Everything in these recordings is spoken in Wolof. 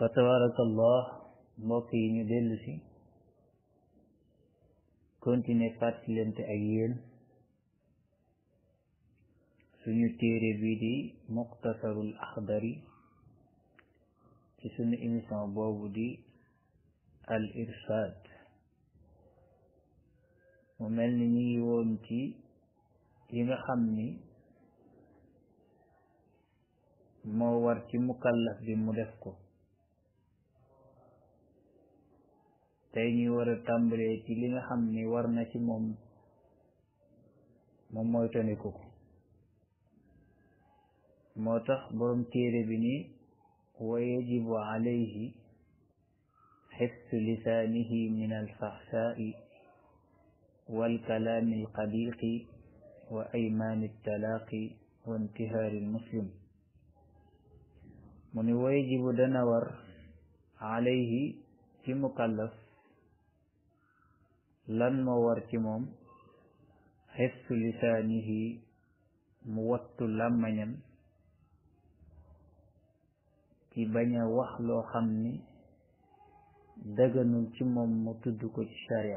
fa tabarakallah mbokk yi ñu dellu si continuer fàttalante ak yéen suñu téere bii di muxtasarul axdari ci suñu émission boobu di al irshad mu mel ni ñu ngi woon ci yi nga xam ni moo war ci mukallaf bi mu def ko tey ñuy war a tàmbalee ci li nga xam ni war na ci moom moom mooy toniku ko moo tax boroom téere bi ni wa yajibu alayhi xifsu lisaanihi min alfaxsaai walkalaami alqadiqi wa aymaani altalaaqi wa intihaari almuslim mu ni wa yajibu dana war alayhi ci mukallaf lan moo war ci moom xifsu lisaanihi mu wattu làmmañam ci bañ a wax loo xam ni daganul ci moom mu tudd ko ci sharia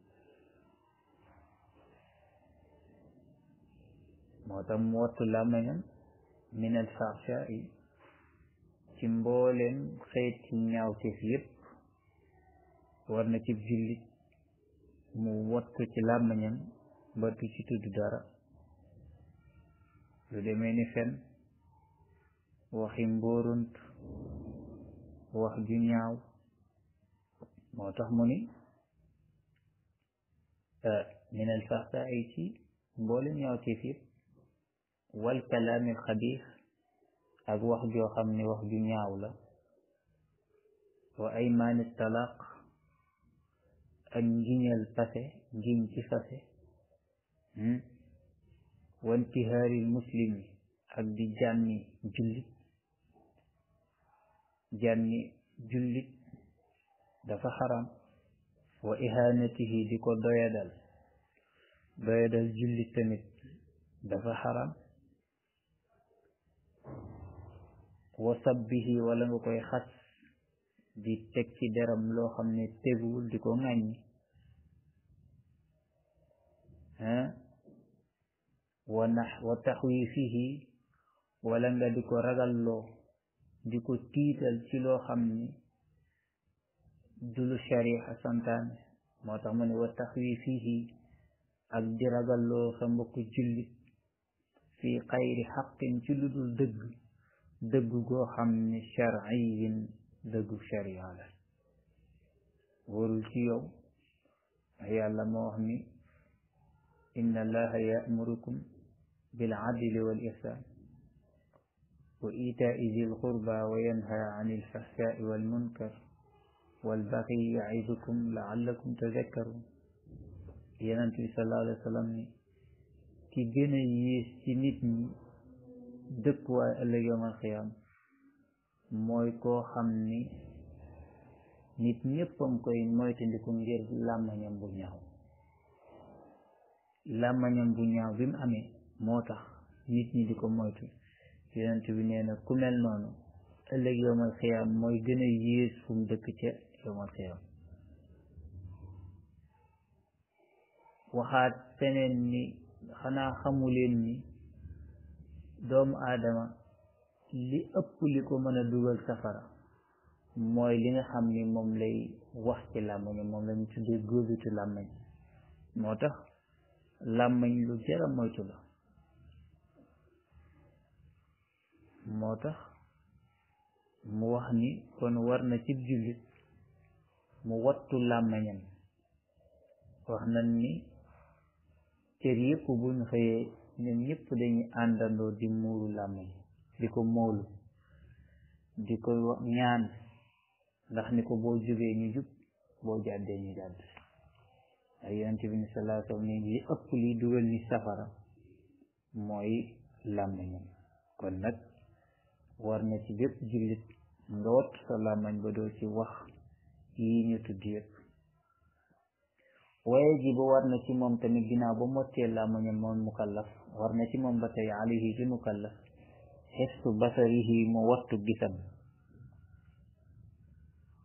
moo tax mu wattu làmmañam min al faxshaai ci mbooleem xeeti ñaawteef yépp war na ci jullit mu wattu ci làmmañam ba du ci tudd dara lu demee ni fen waxi mbóorunt wax ju ñaaw moo tax mu ni min al faxsaa'i ci mboolem ñaawteef yëpp wal kalaami xabiis ak wax joo xam ne wax ju ñaaw la wa aymaani talaq ak ngiñal pase ngiñ ci fase wa intihaari muslimi ak di jànni jullit jànni jullit dafa xaram wa ihanatihi di ko doyadal doyadal jullit tamit dafa xaram wa sabbihi wala nga koy xas di teg ci deram loo xam ne teguwul di ko ŋàññi wa nax wa taxwiifihi wala nga di ko ragalloo di ko tiital ci loo xam ni dulu sharia santaane moo tax mu ne wa taxwiifihi ak di ragalloo sa mbokk jullit fi xayri xaqin ci lu dul dëgg dëgg goo xam ni sharciyin dëggu sharia la warul ci yow yàlla moo wax ni inna allaha ya'murukum bil adli wal ihsan wa itaai zil qurba wa yanha anil fahsai wal munkar wal baghi ya'idukum la'allakum tadhakkarun yonent bi sallallahu alayhi wa sallam ni ki gën a yées ci nit ñi dëkkuwaay ëllëg yawmal qiyaam mooy koo xam ni nit ñéppam koy moytandiku ngir làmmañam bu ñaaw làmmañam bu ñaaw bi mu amee moo tax nit ñi di ko moytu yonent bi nee na ku mel noonu ëllëg yowmal xiyaam mooy gën a yées fu mu dëkk ca yowmal xiyaam waxaat feneen ni xanaa xamuleen ni doomu aadama li ëpp li ko mën a dugal safara mooy li nga xam ni moom lay wax ci làmmañ moom lañu tuddee góobitu làmmañ moo tax làmmañ lu jara moytu la moo tax mu wax ni kon war na cib jullit mu wattu làmmañam wax nañ ni cër yépp buñ xëyee ñoom ñépp dañuy àndandoo di muuru làmmañ di ko moolu di ko ñaan ndax ni ko boo jubee ñu jub boo jàddee ñu jàdd ay yonent bi ni sallallahu alayhi wa sallam ni li ëpp li dugal ni safara mooy làmmañam kon nag war na ci bépp jullit nga wattu sa làmmañ ba doo ci wax yi ñu tudd yépp waaye ji ba war na ci moom tamit ginnaaw ba mottee làmmañam moom mukallaf war na ci moom ba tey alayhi ci mukallaf xiftu basarihi mu wattu gisam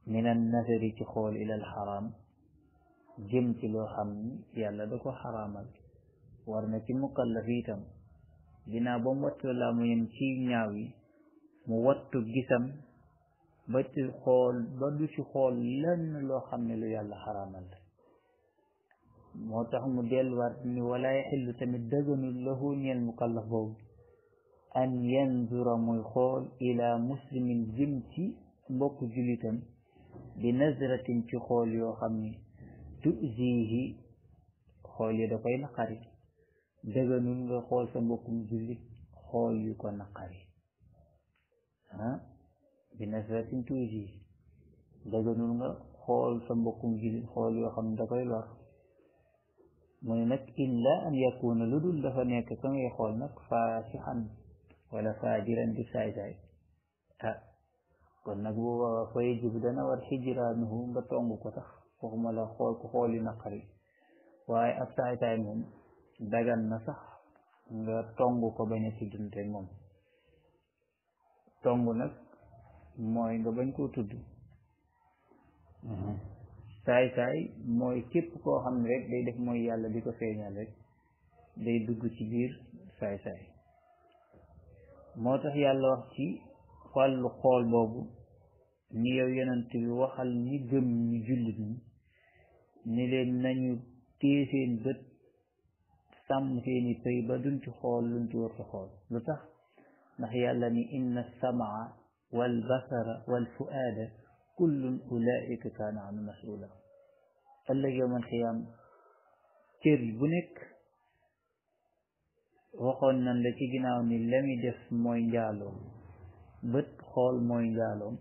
min an nasari ci xool ilal xaraam jëm ci loo xam ni yàlla da ko xaraamal war na ci mukallaf itam dinaa ba mu wattu laa mu yem ci ñaaw yi mu wattu gisam ba ci xool ba du ci xool lenn loo xam ne lu yàlla xaraamal la moo tax mu delluwaat ni wala yaxillu tamit dëgganul lahu ñeel mukallaf boobu an yanzura muy xool ila muslimin jëm ci mbokk julitam bi nazratin ci xool yoo xam ni tuzihi xool yi da koy naqari dëgganul nga xool sa mbokkum jullit xool yu ko naqari ah bi nasratin tuuti dëgganul nga xool sa mbokkum jullit xool yoo xam ne da koy lor mu ne nag illa an yakuna lu dul dafa nekk ka ngay xool nag faasixan wala faajiran di saay-saay ah kon nag bu boobaa fa yajib dana war xijraanuhu nga tong ko tax waxuma la xool ko xool yu naqari waaye ab saay-saay moom dagan na sax nga tong ko bañ a tuddante moom tong nag mooy nga bañ koo tudd saay-saay mooy képp koo xam ne rek day def mooy yàlla di ko feeñal rek day dugg ci biir saay-saay moo tax yàlla wax ci wàllu xool boobu ni yow yonent bi waxal ñi gëm ñi jullit ñi ni leen nañu téye seen bët sàmm seeni pëy ba duñ ci xool luñ ci war a xool lu tax ndax yàlla ni inna samaa wal basara wal fuaada kullun ulaika kaana anu masula ëllëg yowmal xiyaam cër bu nekk waxoon nañ la ci ginnaaw ni la muy def mooy njaaloom bët xool mooy njaaloom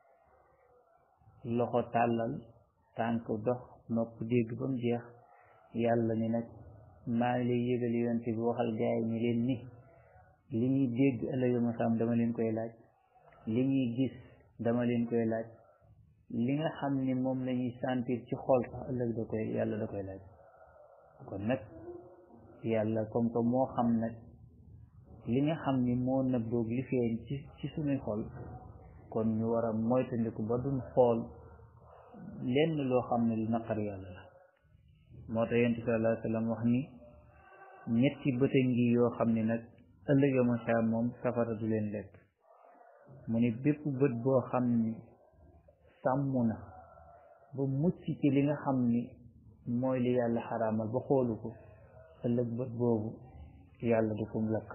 loxo tàllal tànk dox nopp dégg ba mu jeex yàlla ni nag maa ngi lay yëgal yonent bi waxal gaay ni leen ni li ñuy dégg ëllëg yowmal xiyaam dama leen koy laaj li ñuy gis dama leen koy laaj li nga xam ni moom la ñuy sentir ci xol sax ëllëg da koy yàlla da koy laaj kon nag yàlla comme que moo xam nag li nga xam ni moo nëbboog li feeñ ci ci suñuy xol kon ñu war a moytandiku ba duñ xool lenn loo xam ne lu naqar yàlla la moo tax yonent sallallahu alayhi wa sallam wax ni ñetti bëta ngi yoo xam ni nag ëllëg yo macha moom safara du leen lekk mu ni bépp bët boo xam ni sàmm na ba mucc ci li nga xam ni mooy li yàlla xaraamal ba xoolu ko ëllëg bët boobu yàlla du kum lakk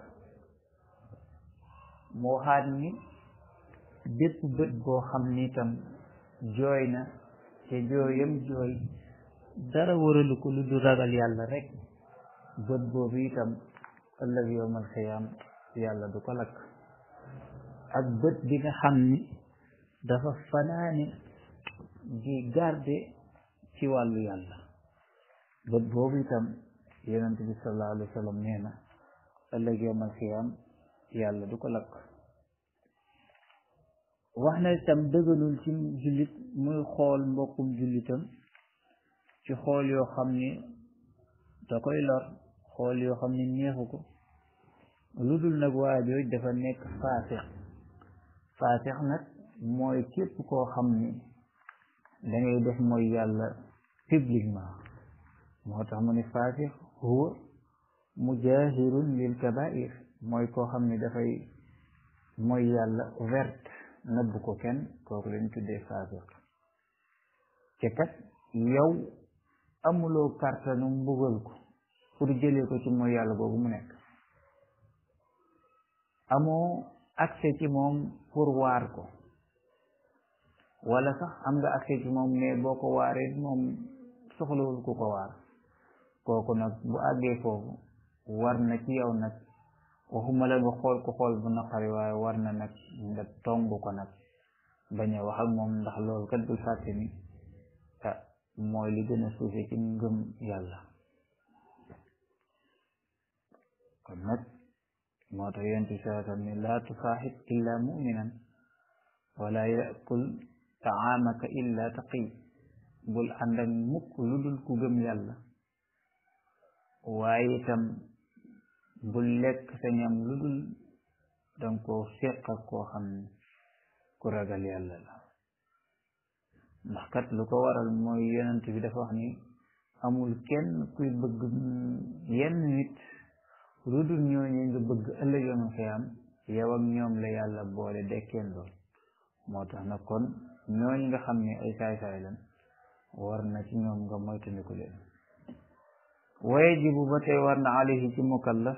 mu waxaat ni bépp bët boo xam ni itam jooy na te jooyam jooy dara waralu ko lu du ragal yàlla rek bët boobu itam ëllëg yowmal xiyaam yàlla du ko lakk ak bët bi nga xam ni dafa fanaane di garde ci wàllu yàlla bët boobu itam yonent bi sallallahu alayhi wa sallam nee na ëllëg yowmal xiyaam yàlla du ko lakk wax na itam dëgganul ci jullit muy xool mbokkum jullitam ci xool yoo xam ni da koy lor xool yoo xam ni neexu ko lu dul nag waajooj dafa nekk faasix faasix nag mooy képp koo xam ni dangay def mooy yàlla publiquement moo tax mu ni faasix huwa mujahirun lil kabair mooy koo xam ni dafay mooy yàlla ouverte nëbb ko kenn kooku lañ tuddee faasiq te kat yow amuloo kàttanu mbugal ko pour jëlee ko ci mooy yàlla boobu mu nekk amoo accès ci moom pour waar ko wala sax am nga accès ci moom mais boo ko waaree moom soxlawul ku ko waar kooku nag bu àggee foofu war na ci yow nag waxuma la nga xool ko xool bu naqari waaye war na nag nga tong ko nag bañ a wax ak moom ndax loolu kat bul fàtte ni ah mooy li gën a suufe ci ngëm yàlla kon nag moo tax yonent bi sallallahu alayhi wa sallam ne laa tusaaxib illa muminan wala yakul taamaka illa taqi bul ànd ak mukk lu dul ku gëm yàlla waaye itam bul lekk sa ñam lu dul danga koo séq ak koo xam ne ku ragal yàlla la ndax kat lu ko waral mooy yonent bi dafa wax ni amul kenn kuy bëgg yenn nit lu dul ñooñu nga bëgg ëllëg yoonu xiyaam yow ak ñoom la yàlla boole dekkeen lool moo tax nag kon ñooñu nga xam ne ay saay-saay lan war na ci ñoom nga moytandiku leen wayajibu ba tey war na alayhi ci mukallaf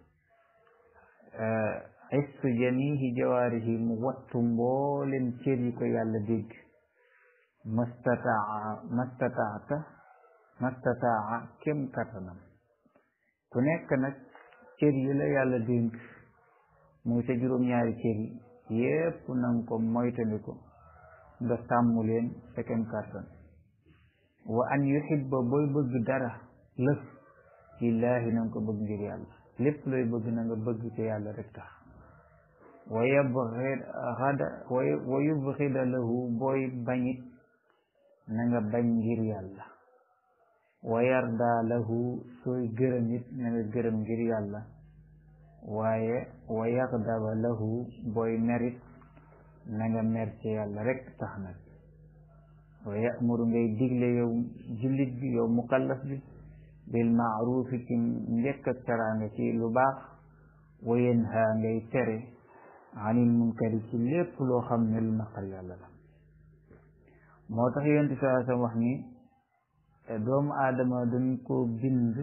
istu jamihi jawaarihi mu wattu mboolem cër yi ko yàlla dégg mastataa mastataata mastataa kem kattanam ku nekk nag cër yi la yàlla dénk muy sa juróom-ñaari cër yi yépp nanga ko moytandiku nga sàmm leen sa kem kattan wa an yuhibba booy bëgg dara lëf lillaahi na nga ko bëgg ngir yàlla lépp looy bëgg na nga bëgg ci yàlla rek tax wa yabxida wa yubxida lahu booy bañit na nga bañ ngir yàlla wa yarda lahu sooy gërëm it na nga gërëm ngir yàlla waaye wa yaxdaba lahu booy merit na nga mer ci yàlla rek tax nag wa yamuru ngay digle yow jullit bi yow mukallaf bi bil maarufi ci njëkk ak teraanga ci lu baax wa yanha ngay tere anil munkari ci lépp loo xam ne lu naqar yàlla la moo tax yonent bi saa sam wax ni doomu aadama dañ ko bind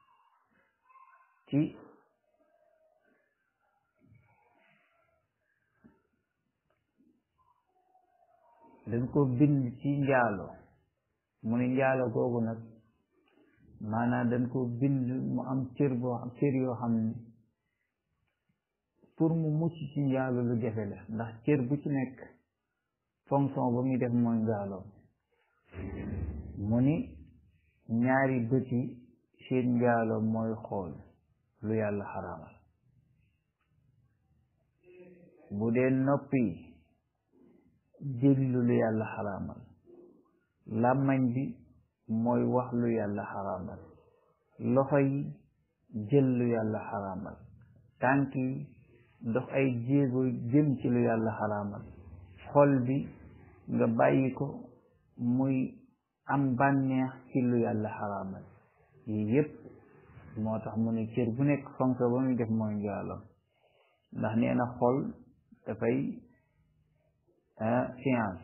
ci dañ ko bind ci njaalo mu ne njaalo googu nag maanaam dañ ko bind mu am cër boo cër yoo xam ne pour mu mucc ci njaalo lu jafe la ndax cër bu ci nekk fonction ba muy def mooy njaaloo mu ni ñaari bët yi seen njaaloo mooy xool lu yàlla xaraamal bu dee nopp yi déglu lu yàlla xaraamal làmmañ bi mooy wax lu yàlla xaraamal loxo yi jël lu yàlla xaraamal tànk yi dox ay jéego jëm ci lu yàlla xaraamal xol bi nga bàyyi ko muy am bànneex ci lu yàlla xaraamal yii yépp moo tax mu ne cër bu nekk fonction ba muy def mooy njaaloo ndax nee na xol dafay science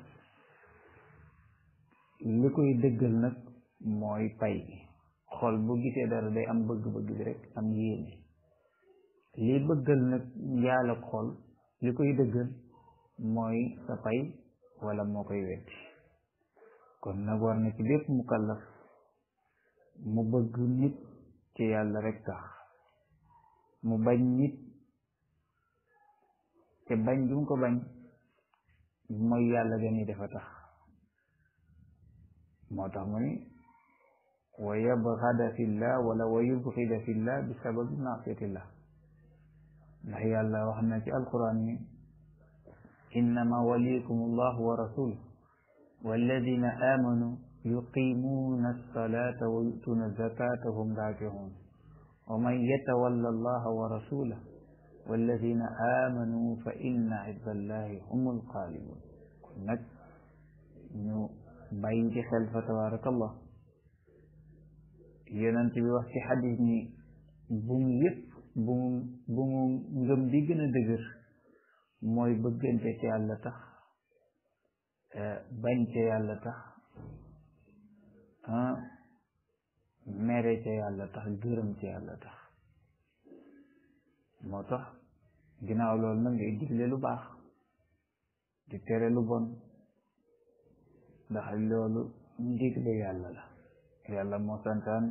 li koy dëggal nag mooy pay bi xol bu gisee dara day am bëgg-bëgg bi rek am yéene li bëggal nag njaal ak xol li koy dëggal mooy sa pay wala moo koy wetti kon nag war na ci bépp mukallaf mu bëgg nit ci yàlla rek tax mu bañ nit te bañ du ko bañ mooy yàlla gani dafa tax moo tax mu ni wa yabxada fillah wala wa yubxida fillah bi sababi maasiyatillah ndax yàlla wax na ci alquran ni innama waliyukum allah wa rasuluh walladina amanu yuqimuna alsalata wa yutuna zakata hum raakihun wa man yatawalla allaha wa rasulah walladina amanu fa inna xizballahi humul xaalibun kon nag ñu bàyyi ci xel fa tabarakallah yonent bi wax ci xadis ni bu mu yëpp bu mu bu mu ngëm bi gën a dëgër mooy bëggante ci yàlla tax bañ ca yàlla tax mere ca yàlla tax gërëm ca yàlla tax moo tax ginnaaw loolu nag ngay digle lu baax di tere lu bon ndax loolu ndigle yàlla la yàlla moo santaan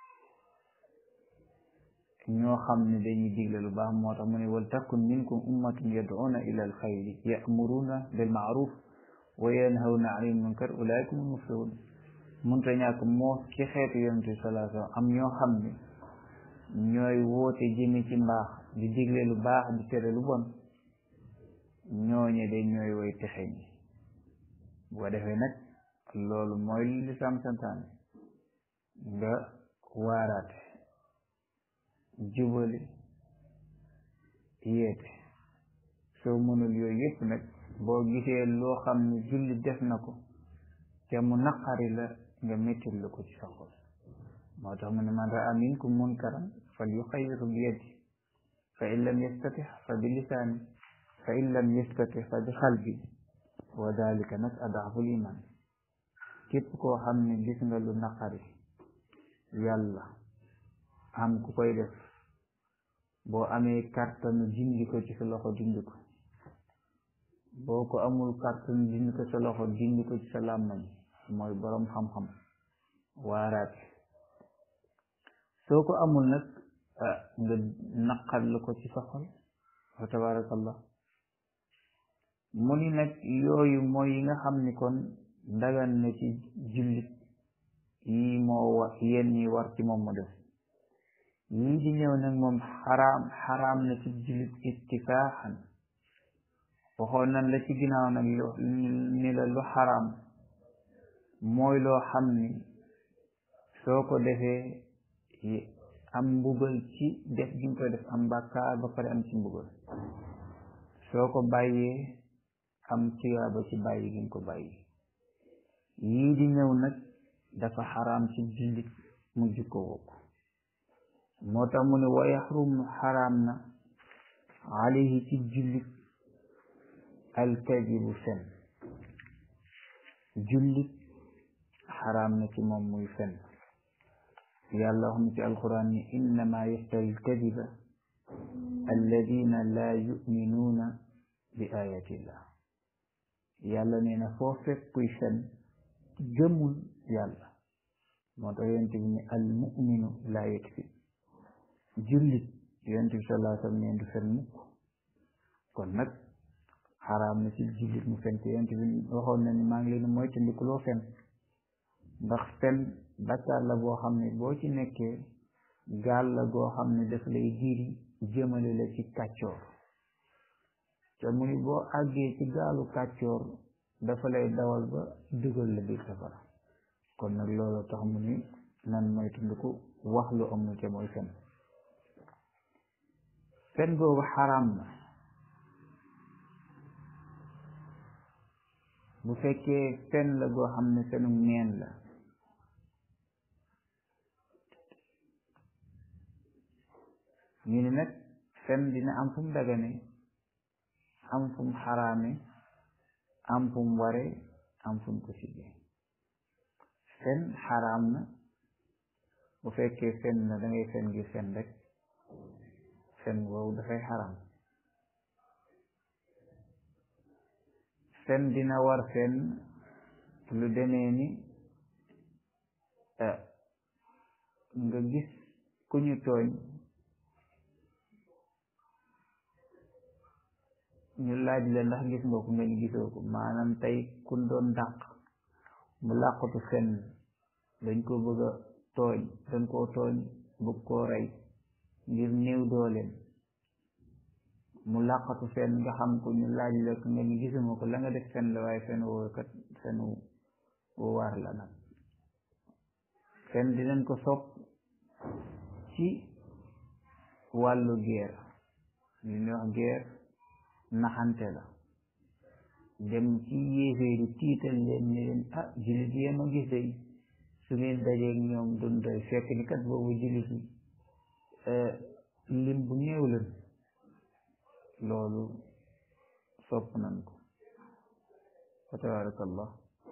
ñoo xam ne dañuy digle lu baax moo tax mu ne wal takun minkum ummatun yad'una ila al xayri ya'muruna bil ma'ruf wa yanhawna anil munkar ulaika hum muflihun munta ñàkk moo ci xeetu yonent bi sallallahu alayhi wa sallam am ñoo xam ne ñooy woote jëme ci mbaax di digle lu baax di tere lu bon ñooñe de ñooy way texe ñi bu ko defee nag loolu mooy li lislaam santaane nga waaraate jubale yeete soo mënul yooyu yépp nag boo gisee loo xam ne julli def na ko te mu naqari la nga mettil lu ko ci sa xol moo tax mu ne man raa minkum munkaran fal yuxayiru bi yadi fa in lam yastatix fa bi lisaani fa in lam yastatix fa bi xalbi wa dalika nag adaaful iman képp koo xam ne gis nga lu naqari yàlla am ku koy def boo amee kàttanu dindi ko ci sa loxo dindi ko boo ko amul kàttanu dindi ko sa loxo dindi ko ci sa làmmañ mooy boroom xam-xam waaraate soo ko amul nag nga naqar lu ko ci sa xol wa tabarakallah mu ni nag yooyu mooy yi nga xam ni kon dagan na ci jullit yi moo war yenn yi war ci moom mu def yii di ñëw nag moom xaraam xaraam na ci jullit ittifaaxan waxoon nan la ci ginnaaw nag ni la lu xaraam mooy loo xam ni soo ko defee am mbugal ci def gi nga koy def am bàkkaar ba pare am ci mbugal soo ko bàyyee am tiyaaba ci bàyyi gi nga ko bàyyi yii di ñëw nag dafa xaraam ci jullit mu jikko wokk moo tax mu ne wa yaxrum xaraam na alayhi ci jullit alkadibu fen jullit xaraam na ci moom muy fen yàlla wax na ci alquran ni innama yaftari alkadiba alladina laa yuminuuna bi ayatillah yàlla nee na foo fekk kuy fen gëmul yàlla moo tax yonent bi ne al muminu laa yakfi jullit yonent bi sallallahu alayhi wa sallam neen du fen mukk kon nag xaraam na ci jullit mu fen te yonent bi waxoon na ni maa ngi leen mooy tandikuloo fen ndax fen bakkaar la boo xam ne boo ci nekkee gaal la goo xam ne daf lay diri jëmale la ci kàccoor te mu ni boo àggee ci gaalu kàccoor dafa lay dawal ba dugal la biir safara kon nag loolu tax mu ni nan mooy tundiku wax lu amul te mooy fen fen boobu xaraam na bu fekkee fen la goo xam ne fenu neen la ñu ne nag fen dina am fu mu dagane am fu mu xaraame am fu mu ware am fu mu ko sibe fen xaraam na bu fekkee fen na da ngay fen gi fen rek fen boobu dafay xaraam fen dina war fen lu demee ni nga gis ku ñu tooñ ñu laaj la ndax gis nga ko nga ni gisoo ko maanaam tey kun doon dàq mu làqatu fenn dañ ko bëgg a tooñ dañ koo tooñ bëgg koo rey ngir néew dooleem mu làqatu fenn nga xam ko ñu laaj la ko nga ni gisuma ko la nga def fenn la waaye fenn woo kat fenn wu war la nag fenn dinañ ko sopp ci wàllu guerre li ñuy wax guerre naxante la dem ci yéeféeri tiital leen ne leen ah jullit yee ma gis day su ngeen dajeeg ñoom dun doy fekk ni kat boobu jullit yi lim bu néew leen loolu sopp nañ ko fa tabarakallah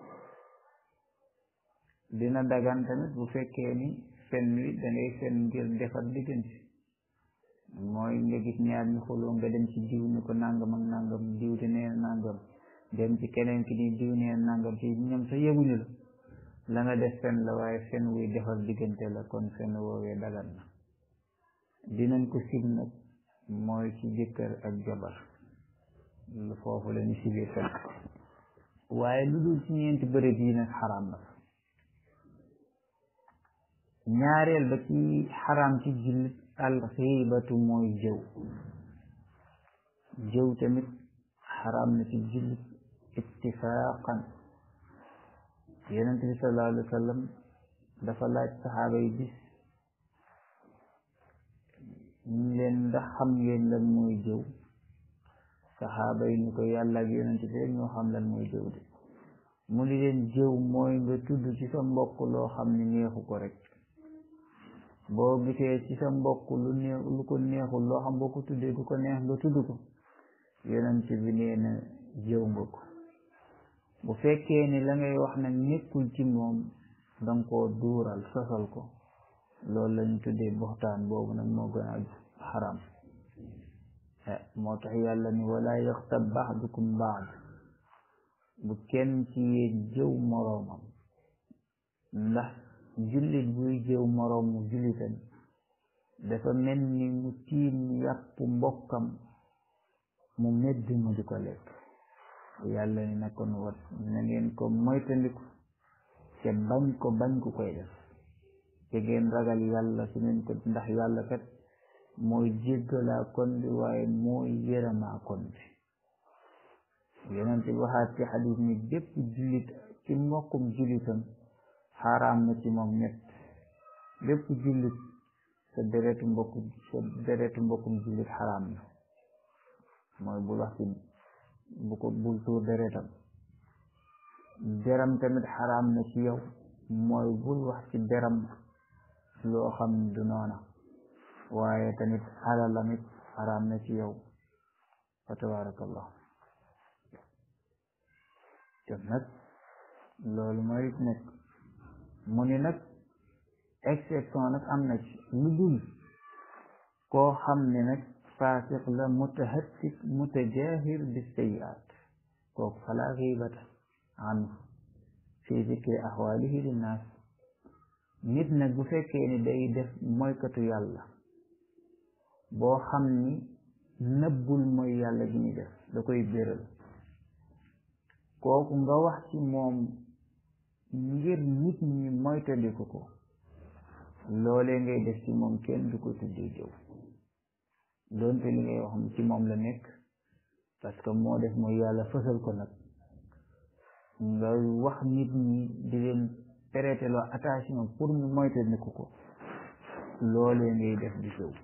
dina dagan tamit bu fekkee ni fen wi dangay fen ngir defar diggante mooy nga gis ñaar ñu xuloo nga dem ci diw ni ko nangam ak nangam diw te nee nangam dem ci keneen ki ni diw nee nangam ci ñoom sa yëguñu la la nga def fen la waaye fen wuy defar diggante la kon fen woowee dagan na dinañ ko sib nag mooy ci jëkkër ak jabar lu foofu la ñu sibee fen waaye lu dul ci ñeenti bërëb yi nag xaraam na ñaareel ba ci xaraam ci jullit alxiibatu mooy jëw jëw tamit xaraam na ci jullit ittifaaqan yonent bi sallallahu alayhi wa sallam dafa laaj saxaaba yi bis ñu leen ndax xam ngeen lan mooy jëw saxaaba yi ni ko yàlla ak yonent bi rek ñoo xam lan mooy jëw de mu di leen jëw mooy nga tudd ci sa mbokk loo xam ne neexu ko rek boo gisee ci sa mbokk lu neex lu ko neexul loo xam boo ko tuddee du ko neex nga tudd ko yonent bi nee na jëw nga ko bu fekkee ni la ngay wax nag nekkul ci moom danga koo duural sosal ko loolu lañu tuddee buxtaan boobu nag moo gën a xaram moo tax yàlla ni wala yaxtab baxdukum baad bu kenn ci yéen jëw moroomam ndax jullit buy jëw moroomu jullitam dafa mel ni mu tiim yàpp mbokkam mu medd mu di ko lekk yàlla ni na kon wat na ngeen ko moytandiku te bañ ko bañ ku koy def te ngeen ragal yàlla su ngeen ko ndax yàlla kat mooy jéggalaa kon bi waaye mooy yërëmaa kon bi yonent bi waxaat ci xadis ni bépp jullit ci mbokkum jullitam xaaraam na ci moom ñett bépp jullit sa deretu mbokku sa deretu mbokkum jullit xaaraam na mooy bul wax ci bu ko bul tuur deretam deram tamit xaraam na ci yow mooy bul wax ci deram loo xam ne du noona waaye tamit alalam it xaraam na ci yow fa tabarakallah te nag loolu mooy nekk mu ni nag exception nag am na ci lu dul koo xam ne nag faasiq la mutahattik mutajahir bi sayiat kooku fala xiibata anhu fi zikri axwaalihi linnaas nit nag bu fekkee ni day def moykatu yàlla boo xam ni nëbbul mooy yàlla gi ñuy def da koy béral kooku nga wax ci moom ngir nit ñi moytandiku ko loolee ngay def ci moom kenn du ko tuddee jëw doonte li ngay wax ci moom la nekk parce que moo def mooy yàlla fësal ko nag nga wax nit ñi di leen prêter loo attention pour ñu moytandiku ko loolee ngay def di jëw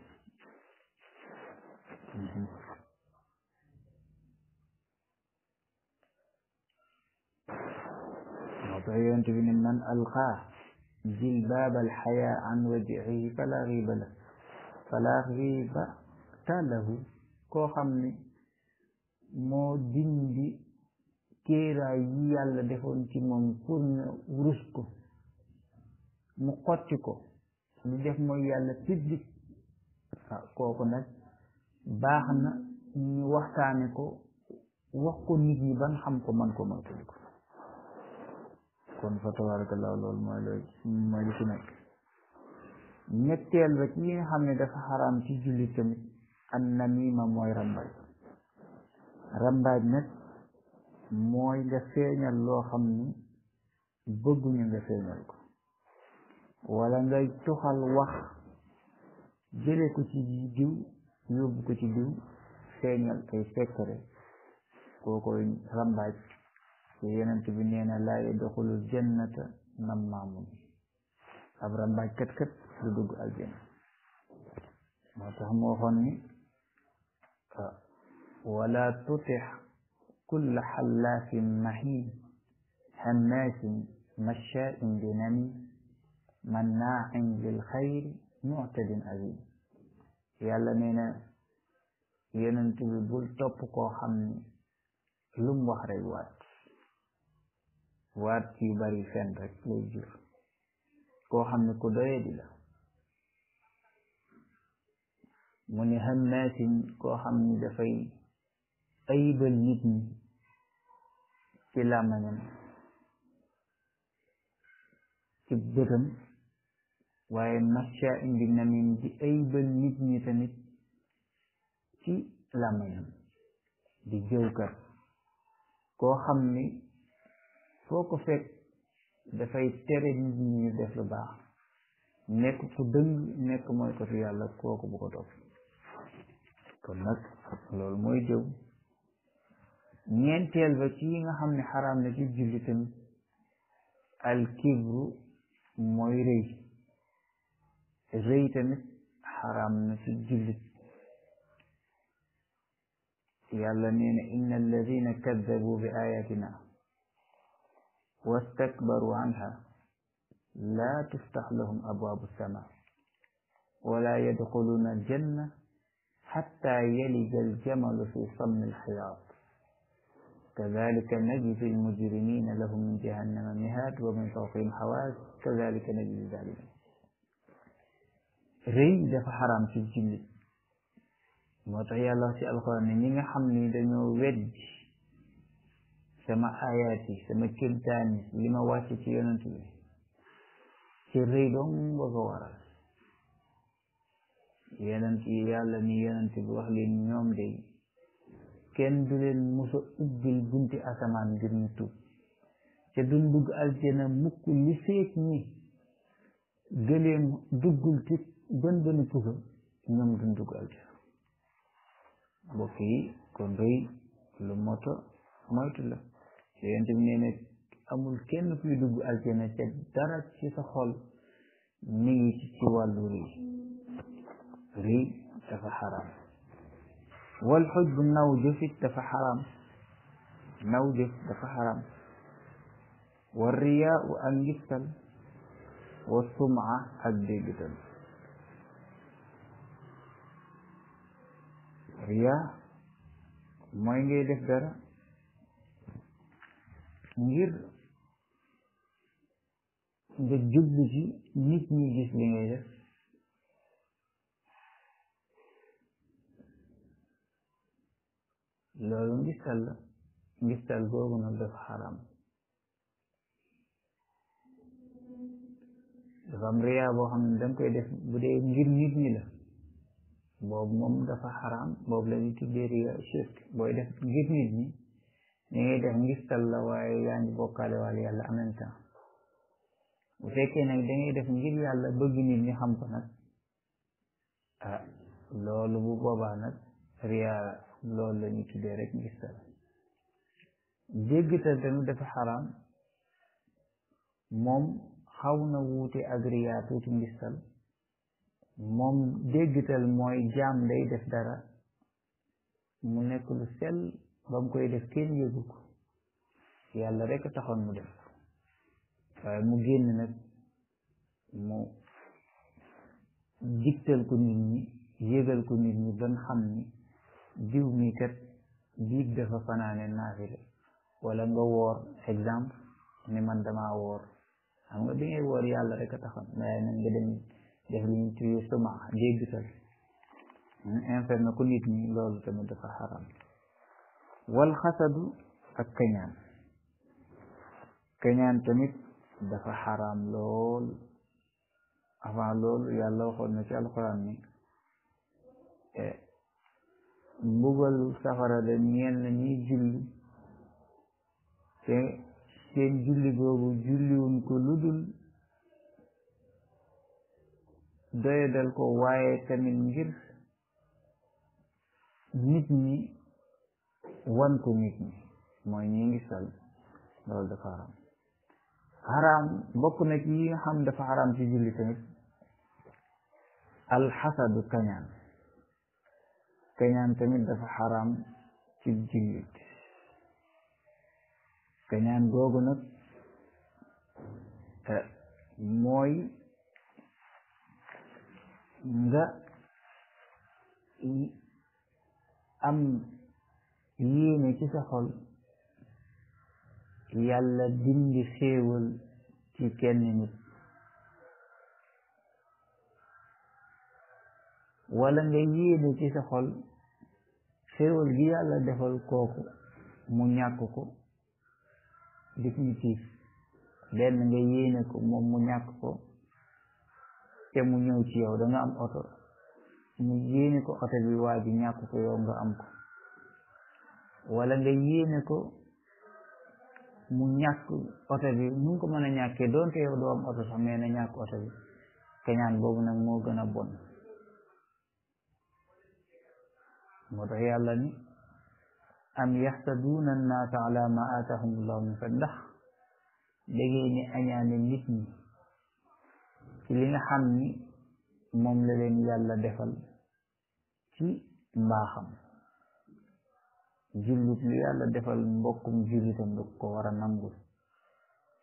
moo tax yonent bi ne man alqaa jilbaab alxayaa an wajihi fala xiiba la fala xiiba talahu koo xam ne moo dindi kéeraay yi yàlla defoon ci moom pour na rus ko mu xotti ko lu def mooy yàlla public ah kooku nag baax na ñu waxtaane ko wax ko nit ñi ban xam ko man ko moytali ko kon fa tabarakallah loolu mooy looy mooy li ci nekk ñetteel ba ci yi nga xam ne dafa xaraam ci jullit tamit an namima mooy rambaaj rambaaj nag mooy nga feeñal loo xam ni bëgguñu nga feeñal ko wala ngay tuxal wax jële ko ci diw yóbbu ko ci diw feeñal kay fekkare kookoy rambaaj te yonent bi nee na laa yadxulu jannata nammaamun ab rambaaj kat kat du dugg aljanna moo tax mu waxoon ni wala tutix kulla xallaafin mahin hammaasin mashaain binamin mannaain lil xayri muctadin azim yàlla nee na yonent bi bul topp koo xam ni lum wax rek waat waat yu bari fen rek lay jur koo xam ne ku doye di la mu ne hammaasin koo xam ni dafay ayibal nit ñi ci làmmañam ci bëtam waaye masha indi namin di ayibal nit ñi tamit ci làmmañam di jëwkat koo xam ni foo ko fekk dafay tere nit ñi ñu def lu baax nekk ku dëng nekk mooy ko fi yàlla kooku bu ko topp kon nag loolu mooy jëw ñeenteel ba ci yi nga xam ne xaraam na ci julli tamit al kibru mooy rëy rëy tamit xaraam na ci jullit yàlla nee na inna alladina kaddabu bi ayatina wastakbaru anha laa tuftax lahum abwaabu sama wala yadxuluuna aljanna xatta yalija aljamalu fi sammi alxiyaat كذلك نجزي المجرمين لهم من جهنم مهاد ومن فوقهم حواس كذلك نجزي الظالمين rëy dafa xaram ci jullit moo tax yàlla ci alxuraan ne ñi nga xam ni dañoo weddi sama ayaat yi sama kémtaan yi li ma wàcc ci yonent bi ci rëy dong ba ko waral yonent yi yàlla ni yonent bi wax leen ñoom de kenn du leen musa ubbil bunti asamaan ngir ñu tuub ca duñ dugg aljana mukk li feek ñi gëleem duggul ci bën bëni pusa ñoom duñ dugg aljana mbokk yi kon rëy lu moto moytu la yonent bi nee na amul kenn kuy dugg aljana ca dara ci sa xol mi ngi ci ci wàllu rëy rëy dafa xaraam wal xujb naw jëfit dafa xaraam naw jëf dafa xaraam wa riyaa u ak ngistal wa suma ak déggital riyaa mooy ngay def dara ngir nga jublu ci nit ñi gis li ngay def loolu ngistal la ngistal googu nag dafa xaram dafa am riyaa boo xam ne danga koy def bu dee ngir nit ñi la boobu moom dafa xaram boobu la ñu tuddee riyaa shirk booy def ngir nit ñi ni ngay def ngistal la waaye yaa ngi bokkaale wàll yàlla en même temps bu fekkee nag dangay def ngir yàlla bëgg nit ñi xam ko nag ah loolu bu boobaa nag riyaa loolu la ñu tuddee rek ngistal déggtal tamit dafa xaraam moom xaw na wuute ak riyaa tuuti ngistal moom déggtal mooy jaam day def dara mu nekk lu sell ba mu koy def kenn yëgu ko yàlla rek taxoon mu def waaye mu génn nag mu digtal ko nit ñi yëgal ko nit ñi ban xam ni diw mi kat biig dafa fanaane naafile wala nga woor exemple ni man dama woor xam nga bi ngay woor yàlla rek a taxoon waaye nag nga dem def li ñu tuye suma déggtal informé ko nit ñi loolu tamit dafa xaram wal xasadu ak kañaan kañaan tamit dafa xaram lool avant loolu yàlla waxoon na ci alxuraan ni mbugal safara da ñeel na ñuy julli te seen julli googu julliwuñ ko ludul doyadal ko waaye tamit ngir nit ñi wan ko nit ñi mooy ñi ngi sal loolu dafa xaram xaram bokk na ci yi nga xam dafa xaram ci julli tamit alxasadu kañaan kañaan tamit dafa xaram ci jullit kañaan googu nag mooy nga am yéene ci sa xol yàlla dindi xéewal ci kenn nit wala nga yéene ci sa xol xéewal gi yàlla defal kooku mu ñàkk ko définitif benn nga yéene ko moom mu ñàkk ko te mu ñëw ci yow da nga am oto mu yéene ko oto bi waa ji ñàkk ko yow nga am ko wala nga yéene ko mu ñàkk oto bi nu ko mën a ñàkkee doonte yow doo am oto sax mais na ñàkk oto bi kañaan boobu nag moo gën a bon moo tax yàlla ni am yaxsaduuna annaasa ala ma aatahum allahu min fadl ndax dangeen ni añaane nit ñi ci li nga xam ni moom la leen yàlla defal ci mbaaxam jullit lu yàlla defal mbokkum jullitam da ko war a nangul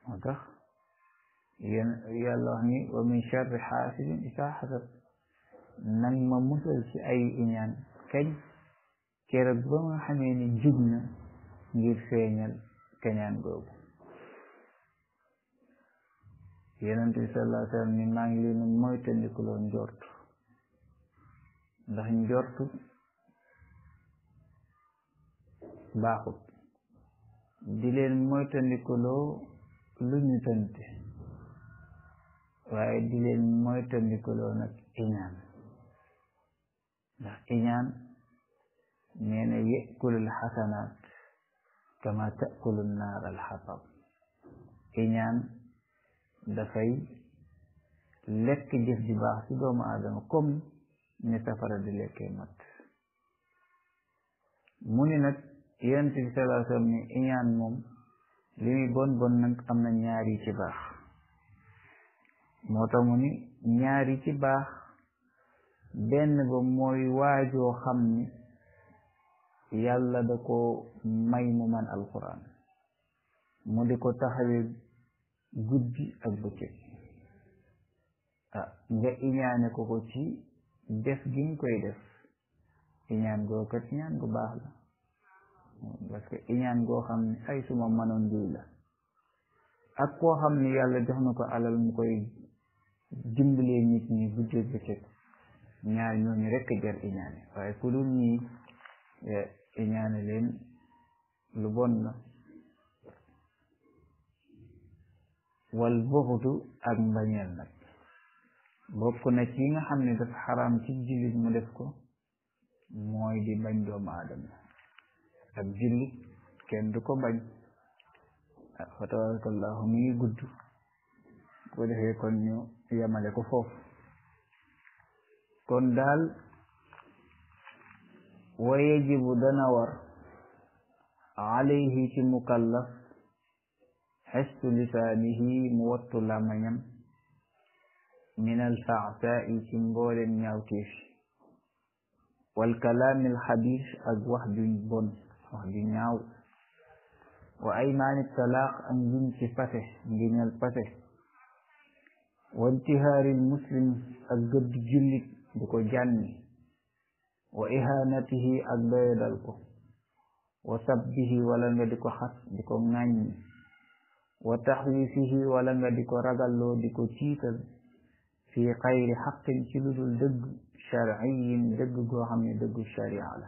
moo tax yéen yàlla wax ni wa min charri xaasidin isaa xasad nag ma musal ci ay iñaan kañ keroog ba nga xamee ni jug na ngir feeñal kañaan googu yonent bi sallallahu alayhi wa sallam ni maa ngi leen moytandikuloo njortu ndax njortu baaxut di leen moytandikuloo lu ñu tante waaye di leen moytandikuloo nag iñaan ndax iñaan nee na yekulul xasanaat kama takulu naar alxatab iñaan dafay lekk jëf ji baax ci doomu aadama comme ni safara di lekkee mat mu ni nag yonent bi sallallahu alayhi wa sallam ni iñaan moom li muy bon bon nag am na ñaar yi ci baax moo tax mu ni ñaar yi ci baax benn ba mooy waajoo xam ni yàlla da ko may mu man alquran mu di ko taxawee guddi ak bëccëg ah nga iñaane ko ko ci def gi nga koy def iñaan goo kat iñaan gu baax la parce que iñaan goo xam ne ay suma mënoon diw la ak koo xam ne yàlla jox na ko alal mu koy dimbalee nit ñi guddi ak bëccëg ñaar ñooñu rekk jar iñaane waaye ku dul ñii iñaane leen lu bon la wal buxdu ak mbañeel nag bokk na ci nga xam ne dafa xaraam ci jullit mu def ko mooy di bañ doomu aadama ak jullit kenn du ko bañ fa tabarakallahu mu ngi gudd ko defee kon ñu yemale ko foofu kon daal wa yajibu dana war alayhi ci mukallaf xestu lisaanihi mu wattu làmmañam min alfaasaa'i ci mboolem ñaawteef wal kalaami alxabiis ak wax ju bon wax ju ñaaw wa aymaani talaaq ak ngiñ ci pase ngiñal pase wa intihaari muslim ak gëdd jullit di ko jànni wa ihanatihi ak doyadal ko wa sabbihi wala nga di ko xas di ko ŋàññi wa taxwiifihi wala nga di ko ragalloo di ko tiital fi xayri xaqin ci lu dul dëgg sharciyin dëgg goo xam ne dëggu sharia la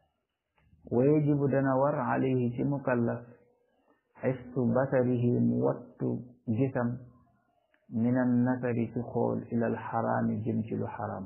wa yajibu dana war alayhi ci mukallaf xestu basarihi mu wattu gisam min annasari ci xool ila alxaraami jëm ci lu xaraam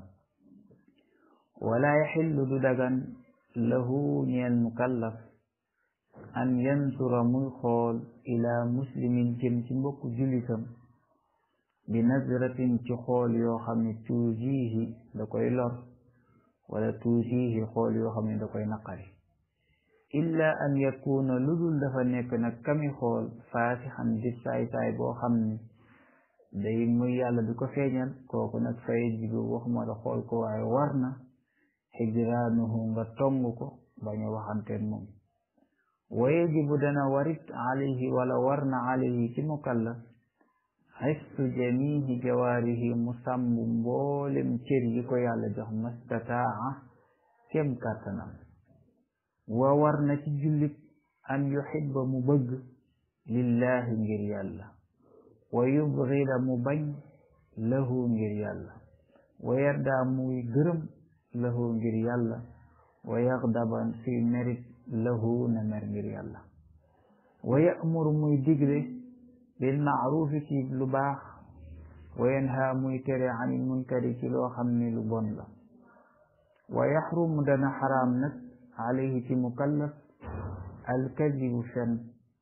wala yaxillu du dagan lahu ñeel mukallaf an yansura muy xool ila muslimin jëm ci mbokku julitam bi nazratin ci xool yoo xam ne tuusiihi da koy lor wala tuusiihi xool yoo xam ne da koy naqari illa an yakuna lu dul dafa nekk nag kami xool faasixan di saay-saay boo xam ne day muy yàlla di ko feeñal kooku nag fay jibu waxuma la xool ko waaye war na hijraanuhu nga tong ko bañ a waxanteen moom wa yajibu dana warit alayhi wala war na alayhi ci mukallaf xiftu jamihi jawaarihi mu sàmb mboolem cër yi ko yàlla jox mastataa kem kàttanam wa war na ci jullit an yuhibba mu bëgg lillahi ngir yàlla wa yubgida mu bañ lahu ngir yàlla wa yarda muy gërëm lahu ngir yàlla wa yaxdaban fi merit lahu na mer ngir yàlla wa ya'muru muy digle bil ma'rufi ci lu baax wa yanha muy tere anil munkari ci loo xam ne lu bon la wa yaxrumu dana xaraam nag alayhi ci mukallaf alkadibu fen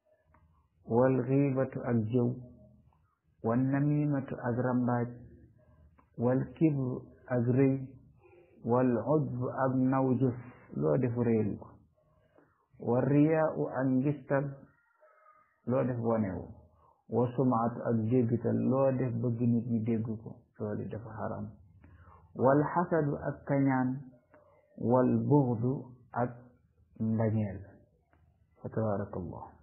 wal xiibatu ak jëw wal namimatu ak rambaaj wal kibru ak rëy wal ujb ak naw jëf loo def réelu ko wal riyaau ak ngistal loo def wonewu wa sumaatu ak déggtal loo def bëgg nit ñi dégg ko loolu dafa xaram wal xasadu ak kañaan wal buxdu ak mbañeel fa tabaraka allah